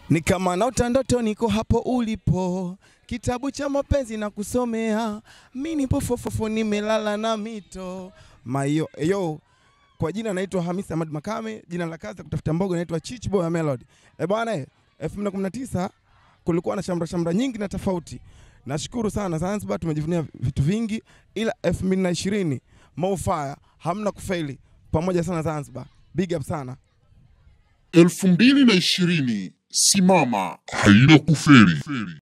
Ni kama naota ndoto, niko hapo ulipo, kitabu cha mapenzi na kusomea, mi nipo fofofo, nimelala na mito mayo yo. Kwa jina naitwa Hamisi Ahmad Makame, jina la kazi ya kutafuta mboga naitwa Chich Boy Melody. Eh bwana, eh, 2019 kulikuwa na shamra shamra nyingi na tofauti. Nashukuru sana Zanzibar, tumejivunia vitu vingi, ila 2020 Mo Fire hamna kufeli, pamoja sana Zanzibar, big up sana. elfu mbili na ishirini simama haina kuferi